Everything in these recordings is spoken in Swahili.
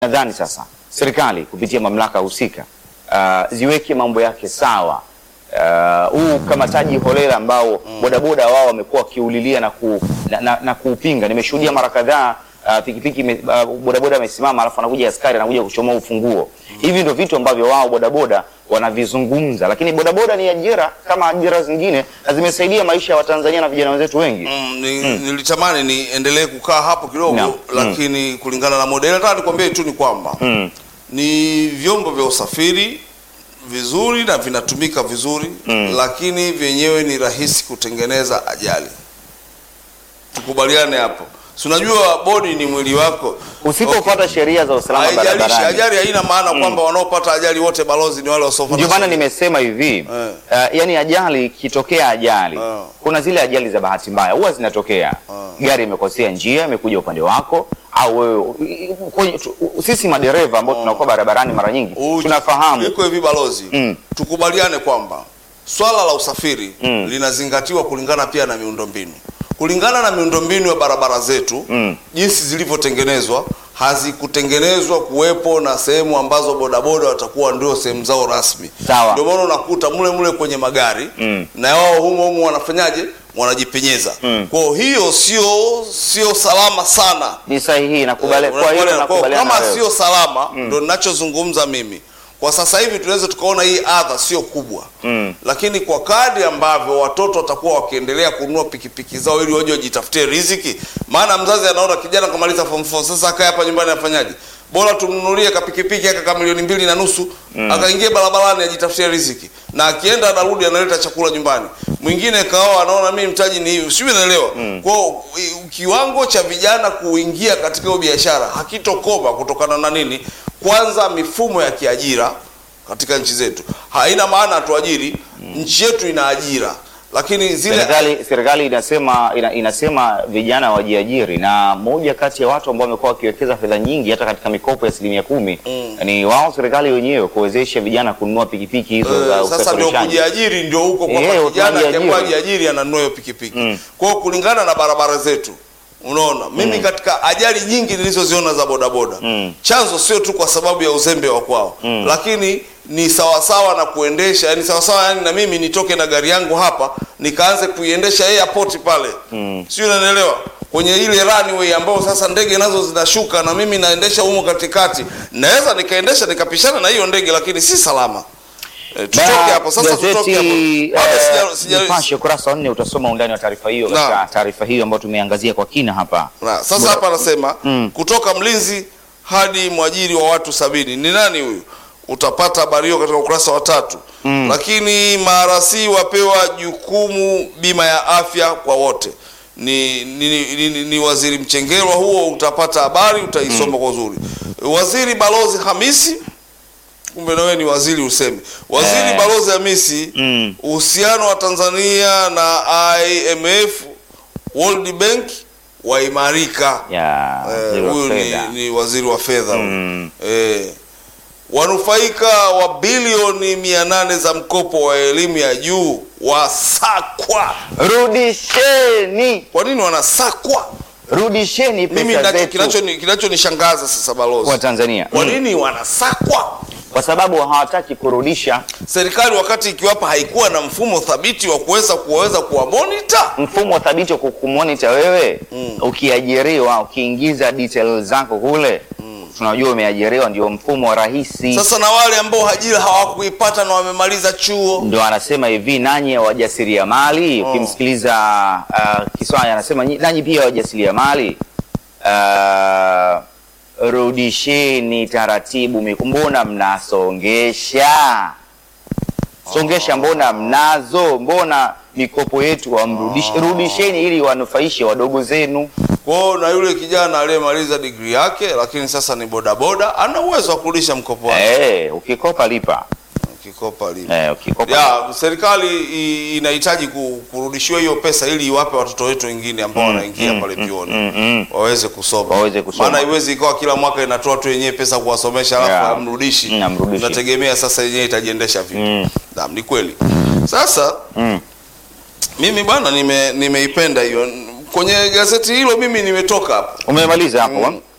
nadhani sasa serikali kupitia mamlaka husika uh, ziweke mambo yake sawa. Uh, huu ukamataji holela ambao bodaboda wao wamekuwa wakiulilia na, ku, na, na, na kuupinga. Nimeshuhudia mara kadhaa uh, pikipiki ime- uh, bodaboda amesimama, alafu anakuja askari anakuja kuchomoa ufunguo. Hivi ndio vitu ambavyo wao bodaboda wanavizungumza, lakini bodaboda ni ajira kama ajira zingine na zimesaidia maisha ya Watanzania na vijana wenzetu wengi. Mm, ni, nilitamani niendelee kukaa hapo kidogo Naam. lakini kulingana na modeli nataka nikwambie tu ni kwamba Mm. ni vyombo vya usafiri vizuri na vinatumika vizuri lakini vyenyewe ni rahisi kutengeneza ajali. Tukubaliane hapo. Si unajua bodi ni mwili wako. Usipofuata sheria za usalama Haijalishi, barabarani ajali haina maana kwamba wanaopata ajali wote balozi ni wale wasiofuata. Ndio maana sheria. nimesema hivi Eh. uh, yani ajali ikitokea ajali Eh. kuna zile ajali za bahati mbaya huwa zinatokea gari imekosea njia imekuja upande wako au wewe kwenye- tu- sisi madereva ambao tunakuwa barabarani mara nyingi Uji- tunafahamu Iko hivi balozi, Mm. tukubaliane kwamba swala la usafiri Mm. linazingatiwa kulingana pia na miundombinu, kulingana na miundombinu ya barabara zetu Mm. jinsi zilivyotengenezwa hazikutengenezwa kuwepo na sehemu ambazo bodaboda watakuwa ndio sehemu zao rasmi. Sawa. Ndio maana unakuta mule mule kwenye magari Mm. na wao humo humo wanafanyaje, wanajipenyeza. Mm. Kwa hiyo sio sio salama sana ni sahihi nakubali Eh, kwa hiyo unakubaliana. Kwa nakubaliana kama na wewe. sio salama ndo ninachozungumza mimi kwa sasa hivi tunaweza tukaona hii adha sio kubwa Mm. lakini kwa kadi ambavyo watoto watakuwa wakiendelea kununua pikipiki zao ili waje wajitafutie riziki maana mzazi anaona kijana kamaliza form 4 sasa akae hapa nyumbani afanyaje bora tumnunulie kapikipiki aka ka milioni mbili na nusu akaingie barabarani ajitafutie riziki na akienda anarudi analeta chakula nyumbani mwingine kaoa anaona mimi mtaji ni hivi sijui naelewa kwao i- kiwango cha vijana kuingia katika hiyo biashara hakitokoma kutokana na nini kwanza mifumo ya kiajira katika nchi zetu haina maana hatuajiri nchi yetu ina ajira lakini zile Serikali serikali inasema ina, inasema vijana wajiajiri, na moja kati ya watu ambao wamekuwa wakiwekeza fedha nyingi hata katika mikopo ya asilimia kumi ni wao serikali wenyewe kuwezesha vijana kununua pikipiki hizo za Eh, sasa ndio usafirishaji. kujiajiri ndio huko Eh, kwamba kijana tunajiajiri. akiamua jiajiri ananunua hiyo pikipiki Mm. kwa hiyo kulingana na barabara zetu unaona mimi katika ajali nyingi nilizoziona za bodaboda Mm. chanzo sio tu kwa sababu ya uzembe wa kwao Mm. lakini ni sawasawa na kuendesha yani sawasawa yani na mimi nitoke na gari yangu hapa nikaanze kuiendesha airport pale Mm. sio unanielewa kwenye ile runway ambao sasa ndege nazo zinashuka na mimi naendesha humo katikati naweza nikaendesha nikapishana na hiyo ndege lakini si salama e, tutoke Ba- hapo sasa tutoke hapo gazeti Bado sija- eh, sija- Nipashe ukurasa wa nne utasoma undani wa taarifa hiyo Naam. katika taarifa hiyo ambayo tumeangazia kwa kina hapa. Na, sasa hapa anasema Mm. kutoka mlinzi hadi mwajiri wa watu sabini ni nani huyu utapata habari hiyo katika ukurasa wa tatu Mm. lakini marasi wapewa jukumu bima ya afya kwa wote ni, ni, ni, ni, ni waziri mchengerwa huo utapata habari utaisoma kwa uzuri waziri balozi hamisi kumbe na wewe ni waziri useme waziri Eh. balozi hamisi Mm. uhusiano wa Tanzania na IMF World Bank waimarika. Ya Eh, zero Huyu ni, fedha. ni waziri wa fedha huyu. Mm. Eh, wanufaika wa bilioni mia nane za mkopo wa elimu ya juu wasakwa. Rudisheni, Kwa nini wanasakwa? rudisheni Mimi pesa nacho- zetu kinachoni- kinachonishangaza sasa kwa balozi, Tanzania kwa Mm. nini wanasakwa? kwa sababu hawataki kurudisha Serikali wakati ikiwapa haikuwa na mfumo thabiti wa kuweza kuwaweza kuwamonita mfumo thabiti wa kukumonita wewe Mm. ukiajiriwa, ukiingiza details zako kule tunajua umeajiriwa, ndio mfumo rahisi. Sasa na wale ambao ajira hawakuipata na wamemaliza chuo Ndio anasema hivi, nanyi wajasiriamali. Ukimsikiliza uh, Kiswahili anasema "Nyi- nanyi pia wajasiriamali, uh, rudisheni taratibu. miku- Mbona mnasongesha songesha? Mbona mnazo? Mbona mikopo yetu wamrudishi? Rudisheni ili wanufaishe wadogo zenu. kwao, na yule kijana aliyemaliza digrii yake lakini sasa ni bodaboda ana uwezo wa kurudisha mkopo wake Eh, ukikopa lipa. kikopa lipa. Eh, ukikopa Ya, serikali i- inahitaji ku- kurudishiwa hiyo pesa ili iwape watoto wetu wengine ambao wanaingia pale vyuoni mm, mm. waweze kusoma. Waweze kusoma. Maana haiwezi ikawa kila mwaka inatoa tu yenyewe pesa kuwasomesha alafu Yeah. hamrudishi. Mm, hamrudishi. Nategemea sasa yenyewe itajiendesha vipi. Mm. Naam, ni kweli. Sasa Mm. mimi bwana nime nimeipenda hiyo. Kwenye gazeti hilo mimi nimetoka hapo. Umemaliza hapo? Mm.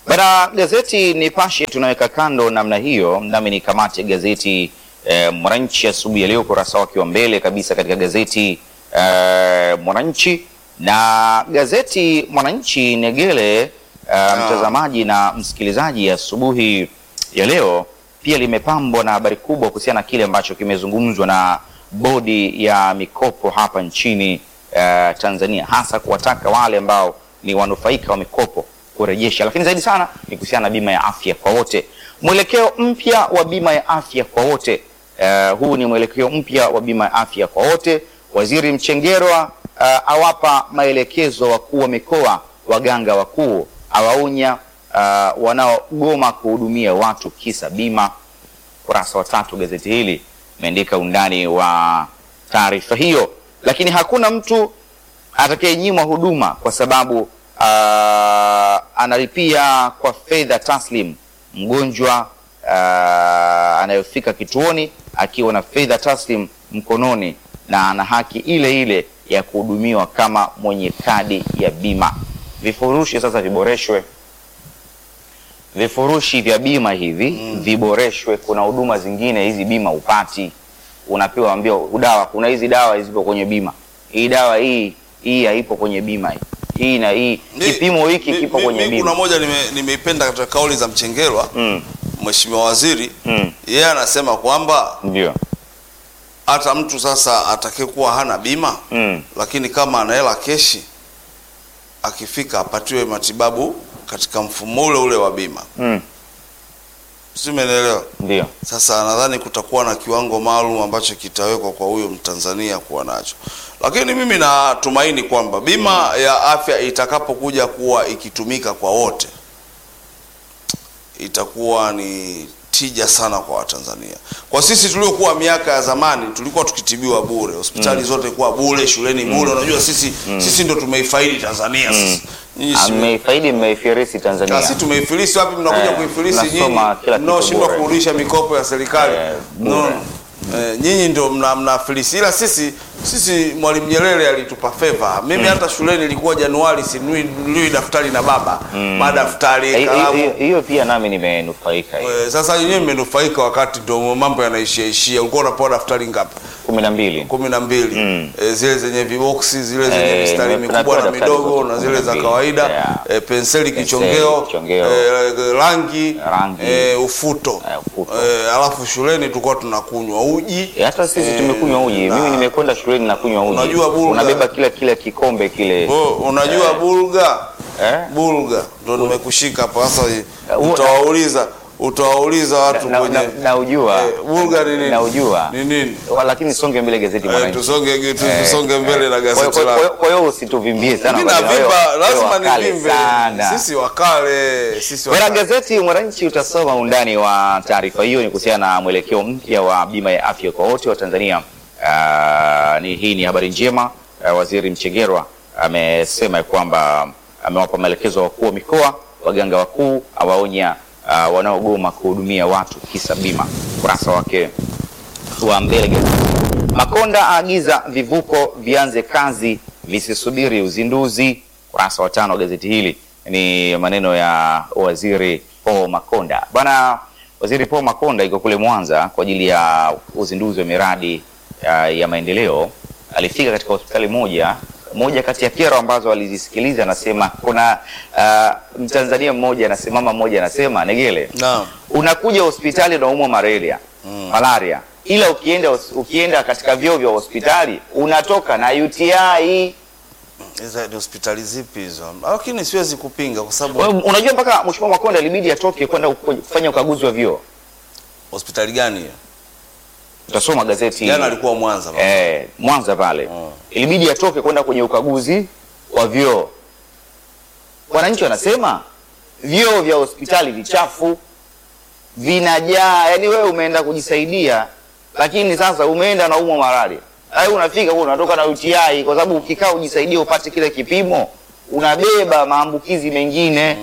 Bana, gazeti Nipashe tunaweka kando namna hiyo, nami nikamate gazeti eh, Mwananchi asubuhi ya leo, ukurasa wake wa mbele kabisa katika gazeti eh, Mwananchi na gazeti Mwananchi Negele eh, mtazamaji na msikilizaji, asubuhi ya leo pia limepambwa na habari kubwa kuhusiana na kile ambacho kimezungumzwa na bodi ya mikopo hapa nchini eh, Tanzania, hasa kuwataka wale ambao ni wanufaika wa mikopo kurejesha, lakini zaidi sana ni kuhusiana na bima ya afya kwa wote, mwelekeo mpya wa bima ya afya kwa wote. Uh, huu ni mwelekeo mpya wa bima ya afya kwa wote. Waziri Mchengerwa uh, awapa maelekezo wakuu wa mikoa, waganga wakuu, awaonya uh, wanaogoma kuhudumia watu kisa bima. Kurasa wa tatu gazeti hili imeandika undani wa taarifa hiyo, lakini hakuna mtu atakayenyimwa huduma kwa sababu uh, analipia kwa fedha taslim. Mgonjwa uh, anayofika kituoni akiwa na fedha taslim mkononi na ana haki ile ile ya kuhudumiwa kama mwenye kadi ya bima. Vifurushi sasa viboreshwe, vifurushi vya bima hivi viboreshwe. Kuna huduma zingine hizi bima upati, unapewa ambio dawa, kuna hizi dawa zipo kwenye bima, hii dawa hii hii haipo kwenye bima hii hii na hii Mi- kipimo hiki mi- kipo mi- kwenye mi bima. Kuna moja nime- nimeipenda katika kauli za Mchengerwa Mm, Mheshimiwa Waziri mm, yeye anasema kwamba ndio. hata mtu sasa atakayekuwa hana bima Mm, lakini kama ana hela keshi akifika apatiwe matibabu katika mfumo ule ule wa bima, mm, si umeelewa? ndio. Sasa nadhani kutakuwa na kiwango maalum ambacho kitawekwa kwa huyo Mtanzania kuwa nacho, lakini mimi natumaini kwamba bima ya afya itakapokuja kuwa ikitumika kwa wote itakuwa ni tija sana kwa Watanzania. Kwa sisi tuliokuwa miaka ya zamani tulikuwa tukitibiwa bure, hospitali zote kuwa bure, shuleni bure. Unajua sisi sisi ndo tumeifaidi Tanzania sisi. Nyinyi si- Mmeifaidi, mmeifirisi Ah, Tanzania. si tumeifilisi wapi? Mnakuja Eh, kuifilisi mnasoma nyinyi kila kitu mnaoshindwa bure. kurudisha mikopo ya serikali Eh, bure. no. Eh, nyinyi ndio mna mnafilisi, ila sisi sisi Mwalimu Nyerere alitupa favor. Mimi hata shuleni ilikuwa Januari sinui nunui daftari na baba madaftari Hiyo- kalamu hiyo- Hiyo pia nami nimenufaika hiyo. Eh, sasa yenyewe mmenufaika wakati ndio mambo yanaishia ishia. Ulikuwa unapewa daftari ngapi? kumi na mbili. kumi na mbili eh, zile zenye viboksi zile zenye Eh, mistari nime- mikubwa na napewa daftari midogo zote na kumi zile na za mbili. kawaida Yeah. eh, penseli Penseli, kichongeo, kichongeo. eh, rangi, Rangi. eh, ufuto, Eh, ufuto. Eh, alafu shuleni tulikuwa tunakunywa uji Eh, Hata sisi Eh, tumekunywa uji. na- Mimi nimekwenda shuleni na kunywa uji. Unajua bulga? Unabeba kila kila kikombe kile. Oh, unajua bulga Eh? bulga ndo nimekushika hapa sasa. huo- Utawauliza utawauliza watu Na- kwenye na- na ujua. eh, bulga ni nini? Na ujua. ni nini? Wa- Lakini songe mbele gazeti Eh, Mwananchi. tusonge tu- Eh, tusonge mbele na Kwa hiyo- gazeti kwa hiyo- lako. kwa hiyo usituvimbie sana. Mimi kwa sababu navimba, wewe- wewe lazima wakale nivimbe. sana. Sisi wakale, sisi Bwana wakale. gazeti Mwananchi utasoma undani wa taarifa hiyo, ni kuhusiana na mwelekeo mpya wa bima ya afya kwa wote wa Tanzania. Ah, ni hii ni habari njema. Ah, Waziri Mchengerwa amesema ya kwamba amewapa maelekezo wakuu wa mikoa, waganga wakuu, awaonya ah, wanaogoma kuhudumia watu kisa bima. Kurasa wake wa mbele gazeti. Makonda aagiza vivuko vianze kazi visisubiri uzinduzi. Kurasa wa tano wa gazeti hili ni maneno ya waziri Paul Makonda. Bwana waziri Paul Makonda iko kule Mwanza kwa ajili ya uzinduzi wa miradi ya, ya maendeleo. Alifika katika hospitali moja moja kati ya kero ambazo alizisikiliza, anasema kuna uh, Mtanzania mmoja anasema, mama mmoja anasema, Negele, Naam. unakuja hospitali unaumwa malaria malaria, ila ukienda ukienda katika vyoo vya hospitali unatoka na UTI. Hizo ni hospitali zipi hizo? Lakini siwezi kupinga kwa sababu Wewe Unajua, mpaka Mheshimiwa Makonda ilibidi atoke kwenda kufanya ukaguzi wa vyoo. hospitali gani hiyo? Utasoma gazeti Jana alikuwa Mwanza. baba. eh, Mwanza pale Mm. ilibidi atoke kwenda kwenye ukaguzi wa vyoo. Wananchi wanasema vyoo vya hospitali vichafu, vinajaa. Yani wewe umeenda kujisaidia, lakini sasa umeenda na umwa malaria, ai unafika huko unatoka na UTI, kwa sababu ukikaa ujisaidie upate kile kipimo unabeba maambukizi mengine.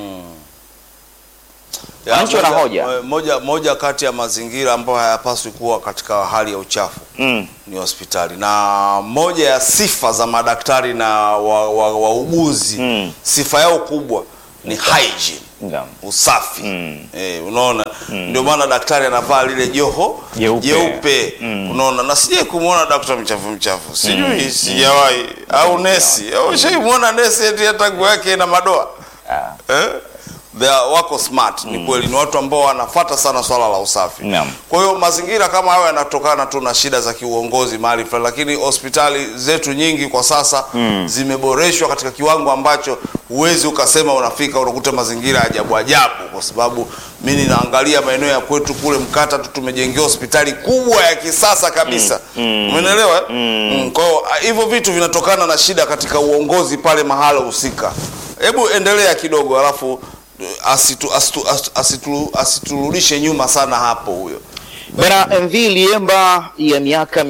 Ya, Wananchi wana moja- hoja. Moja, moja kati ya mazingira ambayo hayapaswi kuwa katika hali ya uchafu Mm. ni hospitali, na moja ya sifa za madaktari na wauguzi wa, wauguzi, Mm. sifa yao kubwa ni hygiene. Naam. usafi Mm. eh, unaona ndio maana daktari anavaa lile joho Jeupe. jeupe unaona na sijai kumwona daktari mchafu mchafu sijui sijawahi au nesi au shaimwona nesi eti hata nguo yake ina madoa Ah. eh? They are, wako smart ni kweli ni watu ambao wanafata sana swala la usafi Naam. kwa hiyo mazingira kama hayo yanatokana tu na shida za kiuongozi mahali fulani lakini hospitali zetu nyingi kwa sasa zimeboreshwa katika kiwango ambacho huwezi ukasema unafika unakuta mazingira ya ajabu ajabu kwa sababu mi ninaangalia maeneo ya kwetu kule mkata tu tumejengewa hospitali kubwa ya kisasa kabisa umeelewa eh? mm. kwa hiyo ah, hivyo vitu vinatokana na shida katika uongozi pale mahala husika hebu endelea kidogo alafu eh, asitu, asitu, asitu, asitu, asiturudishe nyuma sana hapo huyo Bwana MV Liemba ya miaka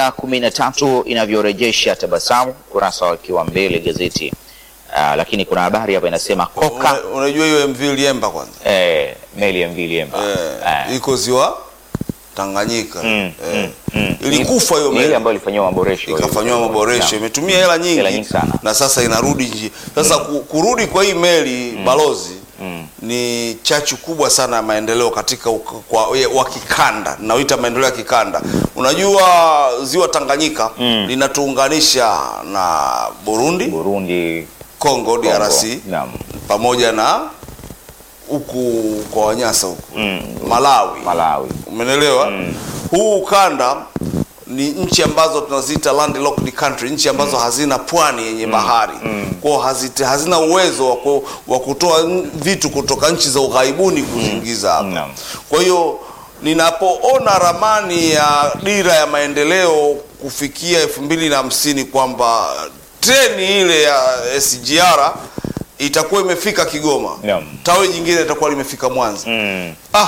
113 inavyorejesha tabasamu, kurasa wakiwa mbele gazeti. Ah, lakini kuna habari hapa inasema koka Una- unajua hiyo MV Liemba kwanza eh, meli ya MV Liemba eh, Eh, iko ziwa Tanganyika Mm, eh. mm. ilikufa hiyo ni ile meli ambayo ilifanyiwa maboresho ikafanyiwa maboresho Naam. imetumia hela nyingi, Hela nyingi sana. na sasa inarudi nji sasa ku- kurudi kwa hii meli balozi ni chachu kubwa sana ya maendeleo katika uka- kwa ya- wa kikanda naoita maendeleo ya kikanda unajua ziwa Tanganyika linatuunganisha na Burundi Burundi, Congo Kongo. DRC Naam. pamoja na huku kwa Wanyasa huku Mm, Malawi Malawi. umenelewa huu ukanda ni nchi ambazo tunaziita landlocked country nchi ambazo hazina pwani yenye bahari kwao hazite, hazina uwezo wa ku- wa kutoa n- vitu kutoka nchi za ughaibuni kuziingiza hapa Naam. kwa hiyo ninapoona ramani ya dira ya maendeleo kufikia elfu mbili na hamsini kwamba treni ile ya SGR itakuwa imefika Kigoma Naam. tawi jingine itakuwa limefika Mwanza Mm, ah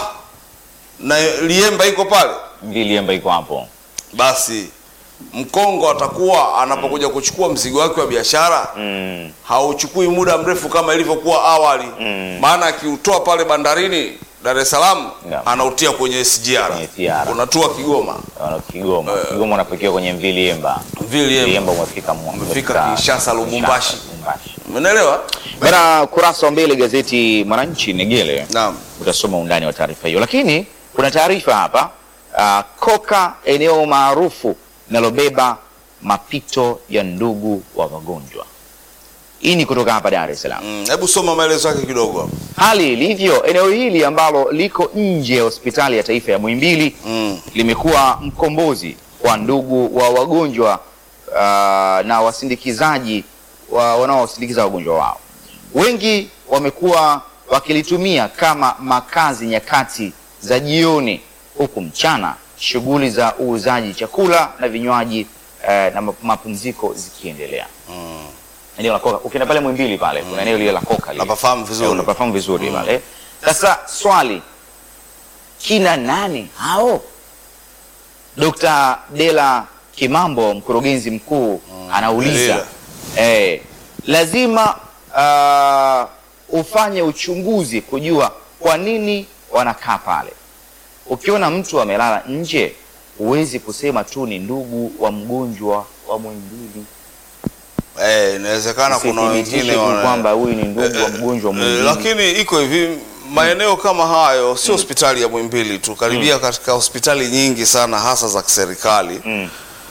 na Liemba iko pale MV Liemba iko hapo. basi Mkongo atakuwa anapokuja kuchukua mzigo wake wa biashara Mm, hauchukui muda mrefu kama ilivyokuwa awali maana akiutoa pale bandarini Dar es Salaam Naam. anautia kwenye SGR Kwenye SGR. unatua Kigoma wana Kigoma. Kigoma unapakiwa kwenye MV Liemba. vile Liemba Liemba umefika Mwa- Umefika Kinshasa, Lubumbashi. Lubumbashi. umeelewa Bana, kurasa wa mbele gazeti Mwananchi Negele naam utasoma undani wa taarifa hiyo, lakini kuna taarifa hapa uh, koka eneo maarufu linalobeba mapito ya ndugu wa wagonjwa. Hii ni kutoka hapa Dar es Salaam. Mm, hebu soma maelezo yake kidogo Hali ilivyo eneo hili ambalo liko nje ya hospitali ya taifa ya Muhimbili mm. limekuwa mkombozi kwa ndugu wa wagonjwa uh, na wasindikizaji wa, wanaowasindikiza wagonjwa wao. Wengi wamekuwa wakilitumia kama makazi nyakati za jioni, huku mchana shughuli za uuzaji chakula na vinywaji eh, na map- mapumziko zikiendelea. Eneo la Koka, ukienda pale Mwimbili pale kuna eneo lile la Koka lile. Napafahamu vizuri. Eh, unapafahamu vizuri pale. Sasa swali, kina nani hao? Dr. Dela Kimambo, mkurugenzi mkuu, anauliza eh, lazima uh, ufanye uchunguzi kujua kwa nini wanakaa pale. Ukiona mtu amelala nje, huwezi kusema tu ni ndugu wa mgonjwa wa Muhimbili. Eh, inawezekana kuna Usithibitishe wengine tu wana- kwamba huyu ni ndugu wa mgonjwa wa Eh, Muhimbili. lakini iko hivi maeneo kama hayo sio hospitali ya Muhimbili tu karibia katika hospitali nyingi sana hasa za kiserikali Mm.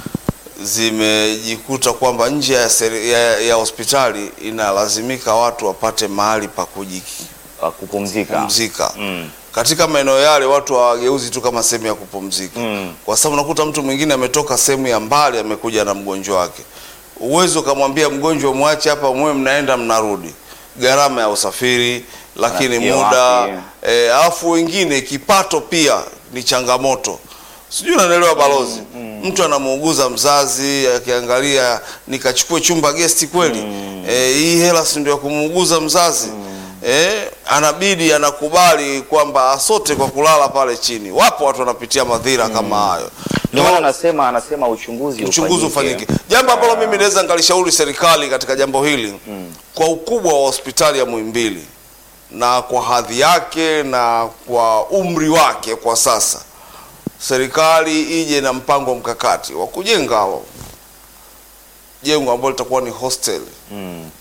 zimejikuta kwamba nje ya, seri- ya, ya hospitali inalazimika watu wapate mahali pa wa kupumzika. kujipumzika Mm. katika maeneo yale watu hawageuzi tu kama sehemu ya kupumzika Mm. kwa sababu unakuta mtu mwingine ametoka sehemu ya mbali amekuja na mgonjwa wake uwezo ukamwambia mgonjwa mwache hapa mwe mnaenda mnarudi gharama ya usafiri lakini Anafikia muda wapi? eh, alafu wengine kipato pia ni changamoto sijui unanielewa balozi mtu anamuuguza mzazi akiangalia nikachukue chumba gesti kweli eh, hii hela si ndio ya kumuuguza mzazi eh, anabidi anakubali kwamba asote kwa kulala pale chini wapo watu wanapitia madhira kama hayo Ndio maana anasema anasema uchunguzi uchunguzi ufanyike. Jambo ambalo mimi naweza nikalishauri serikali katika jambo hili kwa ukubwa wa hospitali ya Muhimbili na kwa hadhi yake na kwa umri wake kwa sasa, serikali ije na mpango mkakati wa kujenga jengo ambalo litakuwa ni hostel Mm.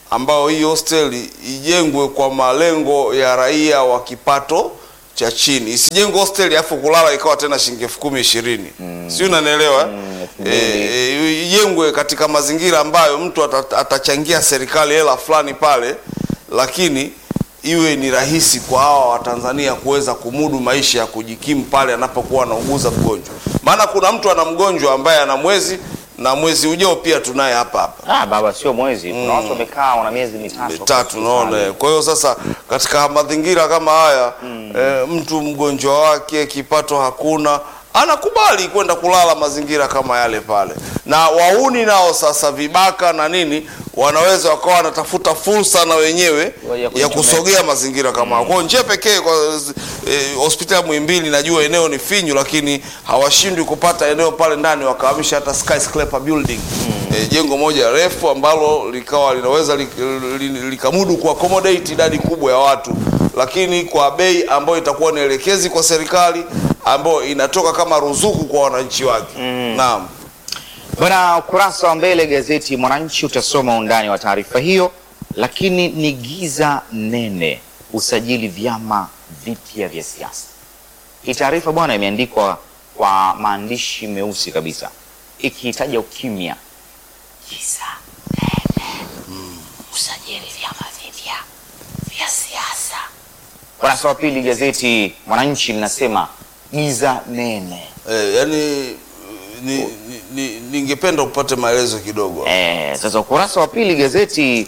ambayo hii hosteli ijengwe kwa malengo ya raia wa kipato cha chini, isijengwe hosteli afu kulala ikawa tena shilingi elfu kumi ishirini mm. si unanielewa elfu eh? mbili. E, ijengwe katika mazingira ambayo mtu ata- atachangia serikali hela fulani pale, lakini iwe ni rahisi kwa hawa Watanzania kuweza kumudu maisha ya kujikimu pale anapokuwa anauguza mgonjwa. Maana kuna mtu ana mgonjwa ambaye ana mwezi na mwezi ujao pia tunaye hapa hapa Ah, baba sio mwezi. Kuna watu wamekaa wana miezi mitatu. tatu naona. Kwa hiyo sasa katika mazingira kama haya eh, mtu mgonjwa wake kipato hakuna anakubali kwenda kulala mazingira kama yale pale, na wauni nao sasa vibaka na nini wanaweza wakawa wanatafuta fursa na wenyewe Ya ya kujichomeka. kusogea mazingira kama hayo. Kwa hiyo njia pekee kwa eh, hospitali ya Muhimbili najua eneo ni finyu, lakini hawashindwi kupata eneo pale ndani wakahamisha hata skyscraper building eh, jengo moja refu ambalo likawa linaweza lik- li- likamudu ku accommodate idadi kubwa ya watu, lakini kwa bei ambayo itakuwa ni elekezi kwa serikali ambayo inatoka kama ruzuku kwa wananchi wake. Naam. Bwana, ukurasa wa mbele gazeti Mwananchi utasoma undani wa taarifa hiyo, lakini ni giza nene usajili vyama vipya vya siasa. Hii taarifa bwana imeandikwa kwa maandishi meusi kabisa ikihitaja ukimya. Giza nene usajili vyama vipya vya siasa. Ukurasa wa pili gazeti Mwananchi linasema giza nene. Eh, yani ni, ni, ni, ningependa upate maelezo kidogo. Eh, sasa ukurasa wa pili gazeti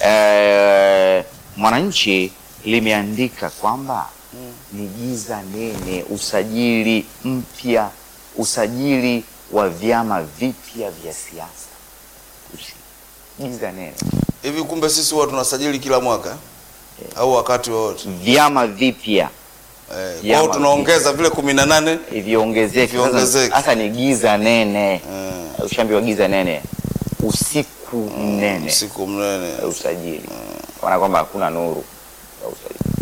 eh, Mwananchi limeandika kwamba ni giza nene usajili mpya, usajili wa vyama vipya vya siasa. Usi- Giza nene, Hivi kumbe sisi huwa tunasajili kila mwaka au wakati wowote? vyama vipya Eh, kwa Vyama hiyo tunaongeza vile kumi na nane viongezeke. Sasa- Viongezeke. Sasa ni giza nene, Eh. ushaambiwa giza nene, usiku mnene usiku mnene. ya usajili, maana kwamba hakuna nuru ya usajili.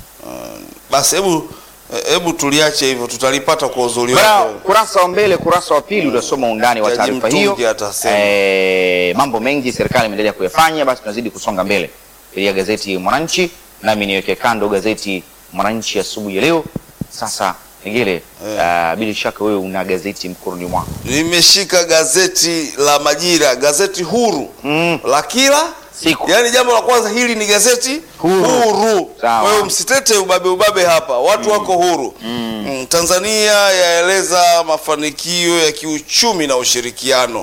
Basi hebu hebu tuliache hivyo, tutalipata kwa uzuri Bwana, wake. kurasa wa mbele, kurasa wa pili utasoma undani wa Jaji taarifa Mtungi hiyo. atasema. Eh, mambo mengi serikali imeendelea kuyafanya, basi tunazidi kusonga mbele kupitia gazeti Mwananchi, nami niweke kando gazeti Mwananchi asubuhi ya leo. Sasa Negele, ah, bila shaka wewe una gazeti mkononi mwako. Nimeshika gazeti la Majira, gazeti huru Mm. la kila Siku. Yaani jambo la kwanza hili ni gazeti Huru. huru. Sawa. Kwa hiyo msitete ubabe ubabe hapa, watu wako huru. Mm, Tanzania yaeleza mafanikio ya kiuchumi na ushirikiano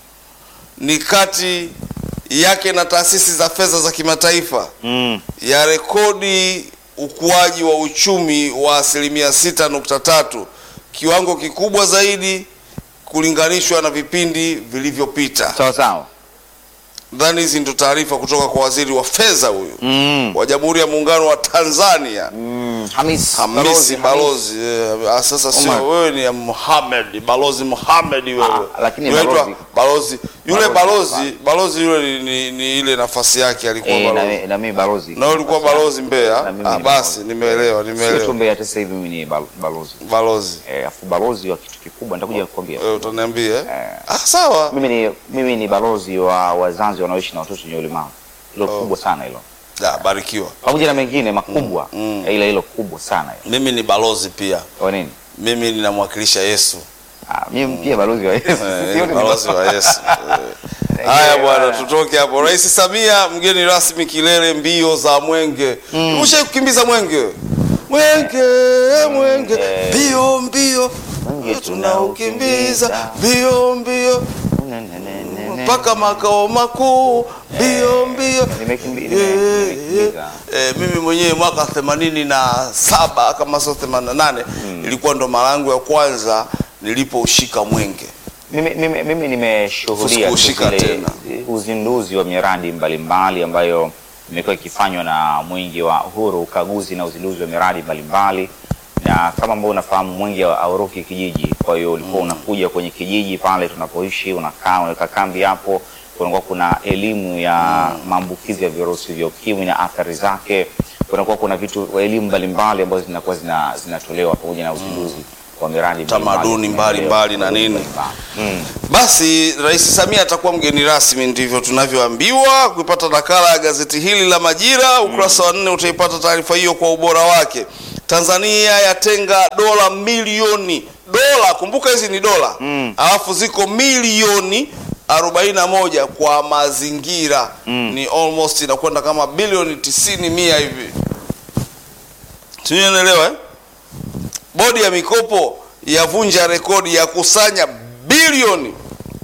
ni kati yake na taasisi za fedha za kimataifa Mm. ya rekodi ukuaji wa uchumi wa asilimia sita nukta tatu kiwango kikubwa zaidi kulinganishwa na vipindi vilivyopita. Sawa sawa. Nadhani hizi ndo taarifa kutoka kwa waziri wa fedha huyu Mm. wa Jamhuri ya Muungano wa Tanzania Mm. Hamis, Hamisi Balozi. Eh, ah, sasa Omar. sio wewe ni ya Muhammad Balozi Muhammad wewe. Ah, lakini Unaitwa balozi. balozi yule Balozi, balozi balozi yule ni, ni, ni ile nafasi yake alikuwa Eh, na, balozi. mi- na mimi balozi. Na wewe ulikuwa balozi Mbeya? Na mimi Ah, ni basi balozi. nimeelewa, Sio tu nimeelewa. Mbeya, hata sasa hivi mimi ni bal- balozi. Balozi. Eh, afu balozi wa kitu kikubwa nitakuja kukwambia. Wewe utaniambia? eh? Eh. Ah, sawa. Mimi ni mimi ni balozi wa wazazi wanaoishi na watoto wenye ulemavu. Hilo kubwa sana hilo. Da, barikiwa. Pamoja na mengine makubwa, mm. ila hilo kubwa sana hilo. Mimi ni balozi pia. Kwa nini? Mimi ninamwakilisha Yesu. Ah, mimi pia balozi wa Yesu. Eh, Sio ni ni balozi wa Yesu. Eh. Haya bwana, tutoke hapo. Rais Samia mgeni rasmi kilele mbio za mwenge. Mm. kukimbiza mwenge? Mwenge, mwenge, Eh. mbio mbio. Mwenge Tunaukimbiza mbio mbio Ne, ne, ne, ne, ne. mpaka makao makuu mbio mbio. Nimekimbi- nime- Eh, nimekimbiza. eh, mimi mwenyewe mwaka themanini na saba kama sio themanini na nane ilikuwa ndo mara yangu ya kwanza nilipoushika mwenge. Mimi, mimi, mimi nimeshuhudia tu Sikushika zile tena. uzinduzi wa miradi mbalimbali ambayo imekuwa ikifanywa na Mwenge wa Uhuru, ukaguzi na uzinduzi wa miradi mbalimbali, na kama ambao unafahamu Mwenge hauruki kijiji. Kwa hiyo ulikuwa unakuja kwenye kijiji pale tunapoishi, unakaa unaweka kambi hapo, kunakuwa kuna elimu ya maambukizi ya virusi vya ukimwi na athari zake. kunakuwa kuna vitu elimu mbalimbali ambazo zinakuwa zina, zinatolewa pamoja na uzinduzi wa miradi Tamaduni mbalimbali na nini. Mm. Basi Rais Samia atakuwa mgeni rasmi, ndivyo tunavyoambiwa. Kuipata nakala ya gazeti hili la Majira ukurasa wa nne utaipata taarifa hiyo kwa ubora wake. Tanzania yatenga dola milioni dola, kumbuka hizi ni dola Mm. alafu ziko milioni 41 kwa mazingira ni almost inakwenda kama bilioni 90 mia hivi, sijui unaelewa eh? Bodi ya mikopo yavunja rekodi ya kusanya bilioni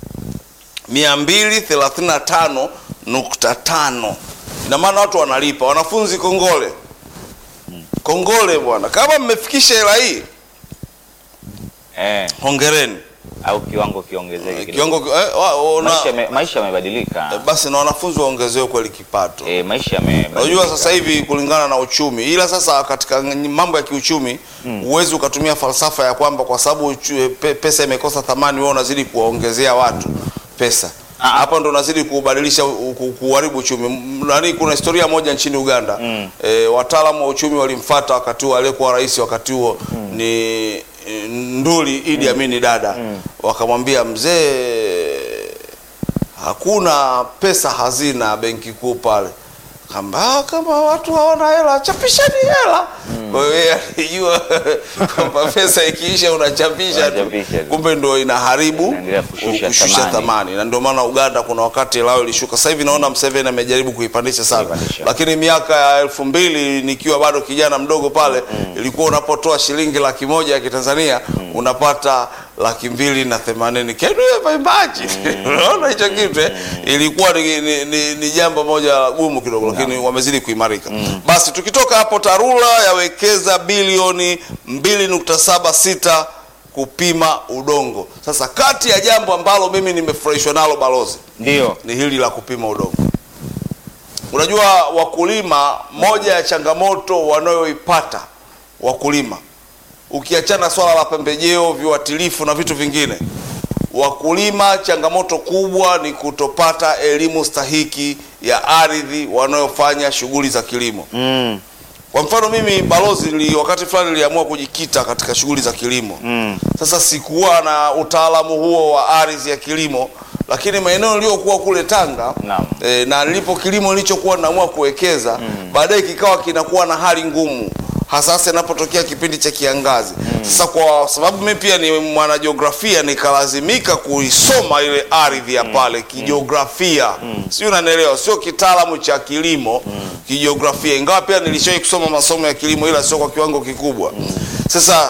235.5. Ina maana watu wanalipa. Wanafunzi kongole, kongole bwana, kama mmefikisha hela hii Eh, hongereni. au kiwango kiongezeke kidogo. Kiwango eh, wa- una- Maisha yame- maisha yamebadilika. basi na wanafunzi waongezewe kweli kipato. Eh, maisha yamebadilika. Unajua sasa hivi kulingana na uchumi, ila sasa katika mambo ya kiuchumi huwezi ukatumia falsafa ya kwamba kwa sababu uchu- pe- pesa imekosa thamani, wewe unazidi kuwaongezea watu pesa. Ah. Hapa ndo unazidi kubadilisha u- ku- kuharibu uchumi. M- Nani, kuna historia moja nchini Uganda Mm. e, wataalamu wa uchumi walimfuata wakati huo, aliyekuwa rais wakati huo ni e, Nduli Idi Amini Dada, wakamwambia mzee hakuna pesa hazina benki kuu pale kamba kama watu hawana hela chapishani hela kwa hiyo yeye alijua kwamba pesa ikiisha unachapisha tu Unachapisha tu. kumbe ndo inaharibu Inaendelea kushusha thamani. thamani na ndio maana Uganda kuna wakati lao ilishuka sasa hivi naona Museveni amejaribu kuipandisha sana Kuipandisha. lakini miaka ya elfu mbili nikiwa bado kijana mdogo pale ilikuwa unapotoa shilingi laki moja ya kitanzania unapata laki mbili na themanini Can you ever imagine? unaona hicho kitu eh? ilikuwa ni, ni, ni, ni jambo moja gumu kidogo lakini wamezidi kuimarika basi tukitoka hapo tarura yawekeza bilioni 2.76 kupima udongo sasa kati ya jambo ambalo mimi nimefurahishwa nalo balozi Ndio. ni hili la kupima udongo. Unajua wakulima, moja ya changamoto wanayoipata wakulima, ukiachana swala la pembejeo, viuatilifu na vitu vingine, wakulima changamoto kubwa ni kutopata elimu stahiki ya ardhi wanayofanya shughuli za kilimo. Mm. Kwa mfano mimi balozi, nili wakati fulani niliamua kujikita katika shughuli za kilimo Mm. sasa sikuwa na utaalamu huo wa ardhi ya kilimo, lakini maeneo niliyokuwa kule Tanga Naam. e, na nilipo kilimo nilichokuwa naamua kuwekeza baadaye kikawa kinakuwa na hali ngumu, hasa hasa inapotokea kipindi cha kiangazi. Sasa kwa sababu mimi pia ni mwanajiografia, nikalazimika kuisoma ile ardhi ya pale kijiografia, sio, unanielewa, sio kitaalamu cha kilimo, kijiografia, ingawa pia nilishawahi kusoma masomo ya kilimo, ila sio kwa kiwango kikubwa. Sasa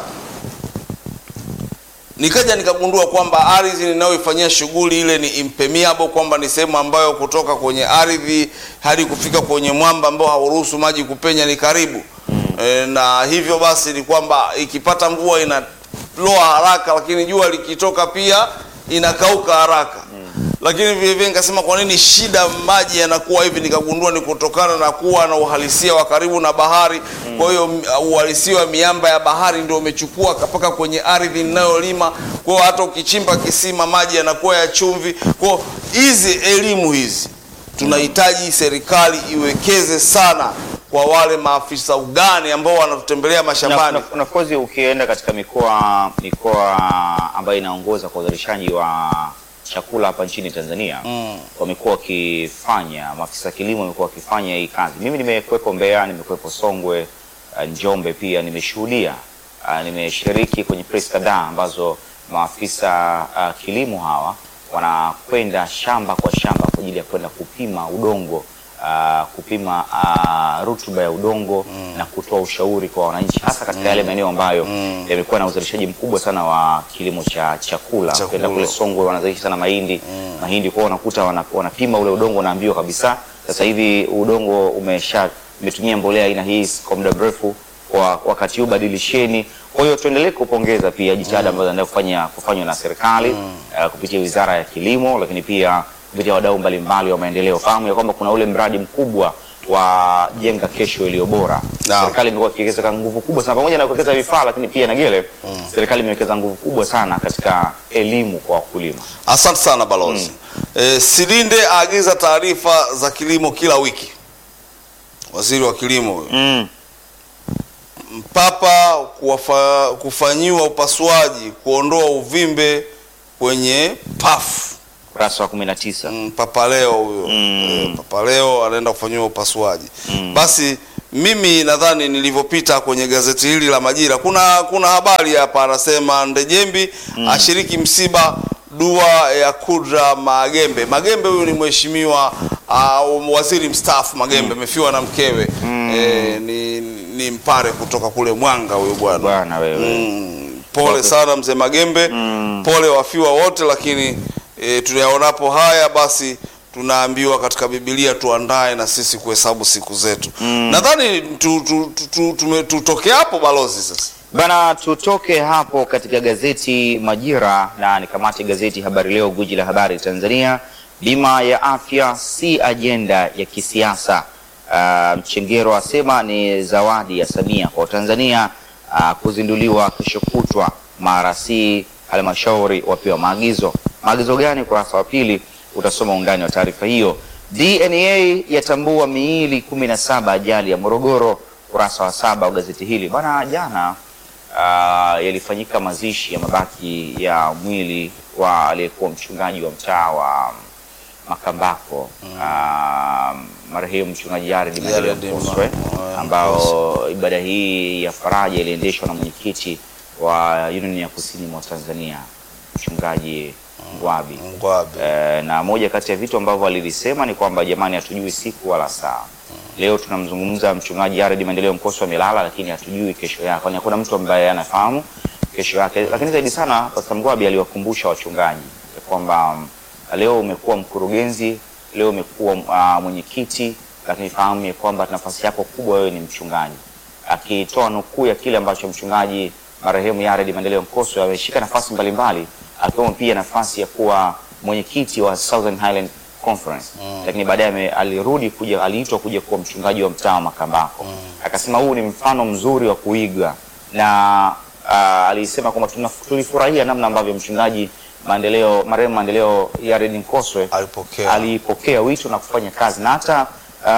nikaja nikagundua kwamba ardhi ninayoifanyia shughuli ile ni impermeable, kwamba ni sehemu ambayo kutoka kwenye ardhi hadi kufika kwenye mwamba ambao hauruhusu maji kupenya ni karibu e, na hivyo basi ni kwamba ikipata mvua inaloa haraka, lakini jua likitoka pia inakauka haraka lakini vile vile nikasema kwa nini shida maji yanakuwa hivi, nikagundua ni kutokana na kuwa na uhalisia wa karibu na bahari. Kwa hiyo m- uhalisia wa miamba ya bahari ndio umechukua mpaka kwenye ardhi ninayolima. Kwa hiyo hata ukichimba kisima maji yanakuwa ya chumvi. Kwa hiyo hizi elimu hizi tunahitaji serikali iwekeze sana kwa wale maafisa ugani ambao wanatutembelea Na, mashambani. na, na of course ukienda katika mikoa mikoa ambayo inaongoza kwa uzalishaji wa chakula hapa nchini Tanzania Mm. wamekuwa wakifanya, maafisa kilimo wamekuwa wakifanya hii kazi. Mimi nimekuwepo Mbeya, nimekuwepo Songwe, uh, Njombe pia nimeshuhudia, uh, nimeshiriki kwenye press kadhaa ambazo maafisa uh, kilimo hawa wanakwenda shamba kwa shamba kwa ajili ya kwenda kupima udongo uh, kupima uh, rutuba ya udongo na kutoa ushauri kwa wananchi hasa katika yale maeneo ambayo yamekuwa na uzalishaji mkubwa sana wa kilimo cha chakula. Chakula. Ukienda kule Songwe wanazalisha sana mahindi mahindi, kwao unakuta wana- wanapima ule udongo, wanaambiwa kabisa sasa hivi udongo umesha umetumia mbolea aina hii kwa muda mrefu, kwa wakati huu badilisheni. Kwa hiyo tuendelee kupongeza pia jitihada ambazo zinaendelea kufanya kufanywa na serikali uh, kupitia Wizara ya Kilimo, lakini pia kupitia wadau mbalimbali wa maendeleo. Fahamu ya kwamba kuna ule mradi mkubwa wa jenga kesho iliyo bora. Naam. Serikali imekuwa ikiwekeza nguvu kubwa sana pamoja na kuwekeza vifaa, lakini pia Nagele, serikali imewekeza nguvu kubwa sana katika elimu kwa wakulima. Asante sana balozi. Eh, Silinde aagiza taarifa za kilimo kila wiki. waziri wa kilimo huyo. Mm. Mpapa kuwafa, kufanyiwa upasuaji kuondoa uvimbe kwenye pafu. Ukurasa wa 19. Mm, Papa Leo huyo Mm. Eh, Papa Leo anaenda kufanyiwa upasuaji. Basi mimi nadhani nilivyopita kwenye gazeti hili la Majira, kuna kuna habari hapa, anasema Ndejembi ashiriki msiba dua ya Kudra Magembe. Magembe huyu ni mheshimiwa uh, waziri mstaafu Magembe, amefiwa na mkewe eh, ni, ni mpare kutoka kule Mwanga huyo bwana. Bwana wewe. Mm, pole sana mzee Magembe, pole wafiwa wote, lakini e, tunayaonapo haya basi tunaambiwa katika Biblia tuandae na sisi kuhesabu siku zetu. Nadhani tu, tu, tu, tu, tume- tutoke hapo balozi sasa. Bana, tutoke hapo katika gazeti Majira na nikamate gazeti Habari Leo, guji la habari Tanzania. Bima ya afya si ajenda ya kisiasa. Uh, Mchengero asema ni zawadi ya Samia kwa Tanzania. Uh, kuzinduliwa kesho kutwa. Marasi halmashauri wapewa maagizo. Maagizo gani? Ukurasa wa pili utasoma undani wa taarifa hiyo. DNA yatambua miili 17 ajali ya Morogoro. Ukurasa wa saba wa gazeti hili bana. Jana uh, yalifanyika mazishi ya mabaki ya mwili wa aliyekuwa mchungaji wa mtaa wa Makambako uh, marehemu mchungaji Yared Maendeleo Yared Ma- Mkoswe, Ma- ambao ibada hii ya faraja iliendeshwa na mwenyekiti wa Union ya Kusini mwa Tanzania mchungaji Ngwabi. Ngwabe. Eh, na moja kati ya vitu ambavyo alilisema ni kwamba jamani, hatujui siku wala saa. Leo tunamzungumza mchungaji Yared Maendeleo Mkoswe amelala, lakini hatujui kesho yake, kwani hakuna mtu ambaye anafahamu kesho yake. Lakini zaidi sana Pastor Mgwabi aliwakumbusha wachungaji ya kwamba mm, leo umekuwa mkurugenzi, leo umekuwa uh, mwenyekiti, lakini fahamu ya kwamba nafasi yako kubwa wewe ni mchungaji, akitoa nukuu ya kile ambacho mchungaji marehemu Yared Maendeleo Mkoswe ameshika nafasi mbalimbali akiwemo pia nafasi ya kuwa mwenyekiti wa Southern Highland Conference lakini baadaye ame- alirudi kuja aliitwa kuja kuwa mchungaji wa mtaa wa Makambako. Akasema huu ni mfano mzuri wa kuiga na uh, alisema kwamba tuna- tulifurahia namna ambavyo mchungaji maendeleo marehemu maendeleo Yared Mkoswe Alipokea. alipokea wito na kufanya kazi na hata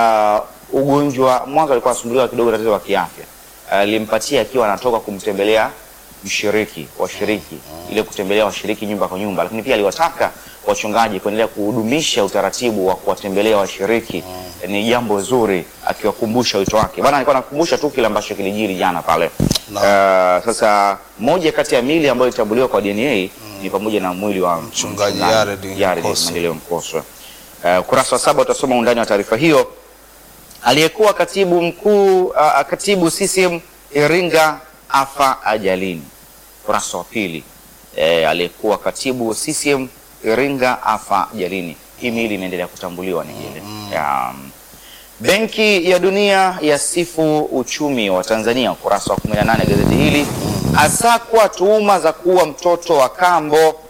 uh, ugonjwa mwanzo alikuwa anasumbuliwa kidogo tatizo la kiafya alimpatia akiwa anatoka kumtembelea mshiriki washiriki ile kutembelea washiriki nyumba kwa nyumba, lakini pia aliwataka wachungaji kuendelea kuhudumisha utaratibu wa kuwatembelea washiriki. Ni jambo zuri, akiwakumbusha wito wake. Bana, alikuwa anakumbusha tu kile ambacho kilijiri jana pale. Uh, sasa moja kati ya mili ambayo ilitambuliwa kwa DNA ni pamoja na mwili wa Mchungaji Yared Yared Mkoswe. Maendeleo Mkoswe. Uh, ukurasa wa saba utasoma undani wa taarifa hiyo. Aliyekuwa katibu mkuu uh, katibu CCM Iringa afa ajalini. Ukurasa wa pili. Eh, aliyekuwa katibu CCM Iringa afa ajalini. Hii miili inaendelea kutambuliwa ni ile. Ya, um, Benki ya Dunia yasifu uchumi wa Tanzania. Ukurasa wa 18 gazeti hili. Asakwa tuhuma za kuua mtoto wa kambo.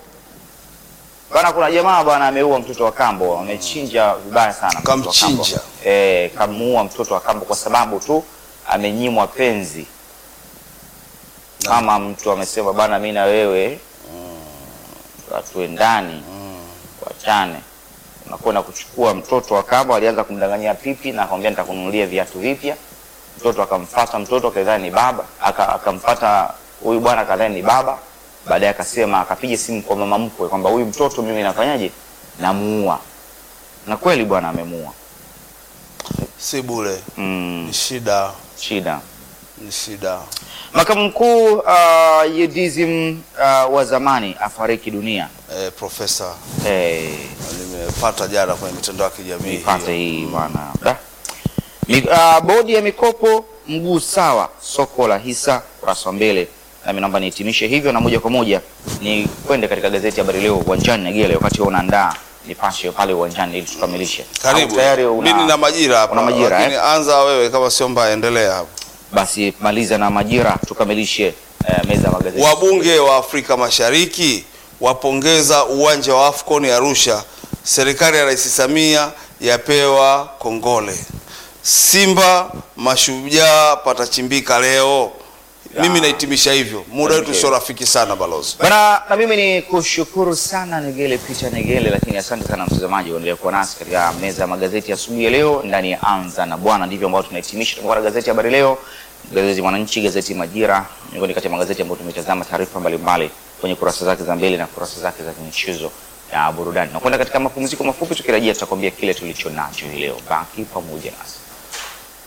Bana, kuna jamaa bwana ameua mtoto wa kambo, amechinja vibaya sana mtoto wa kambo. Kamchinja. Eh, kamuua mtoto wa kambo kwa sababu tu amenyimwa penzi. Kama mtu amesema bana, mimi na wewe hatuendani, wachane. Unakwenda kuchukua mtoto wa kambo, alianza kumdanganyia pipi na akamwambia nitakununulia viatu vipya. Mtoto akamfata, mtoto akadhani ni baba, aka- akamfata huyu bwana akadhani ni baba. Baadaye akasema, akapiga simu kwa mama mkwe kwamba huyu mtoto mimi nafanyaje, namuua. Na kweli bwana amemuua. Si bure. Mm, Ni shida, shida. ni shida. Makamu mkuu uh, Yedizim uh, wa zamani afariki dunia. Eh, profesa Eh, nimepata jana kwenye mitandao ya kijamii. nipate hiyo. hii bwana. Da. Mi- uh, bodi ya mikopo mguu sawa soko la hisa kurasa wa mbele. Nami naomba nihitimishe hivyo na moja kwa moja ni kwende katika gazeti ya Habari Leo uwanjani na Gele, wakati wewe unaandaa nipashe pale uwanjani ili tukamilishe. Karibu. Au tayari una, Mimi na majira hapa. una majira, lakini anza wewe kama sio mbaya, endelea hapo. basi maliza na majira tukamilishe eh, meza ya magazeti. Wabunge wa Afrika Mashariki wapongeza uwanja wa Afcon Arusha. Serikali ya Rais Samia yapewa kongole. Simba mashujaa patachimbika leo. Mimi nahitimisha hivyo, muda wetu Okay. sio rafiki sana balozi. Bana, na mimi ni kushukuru sana Negele Peter Negele, lakini asante sana mtazamaji kuendelea kuwa nasi katika meza ya magazeti asubuhi ya leo ndani ya Anza na Bwana. Ndivyo ambao tunahitimisha tumekuwa na gazeti Habari Leo, gazeti Mwananchi, gazeti Majira, miongoni kati ya magazeti ambayo tumetazama taarifa mbalimbali kwenye kurasa zake za mbele na kurasa zake za michezo na burudani. Na kwenda katika mapumziko mafupi, tukirejea tutakwambia kile tulicho nacho hii leo. Baki pamoja nasi.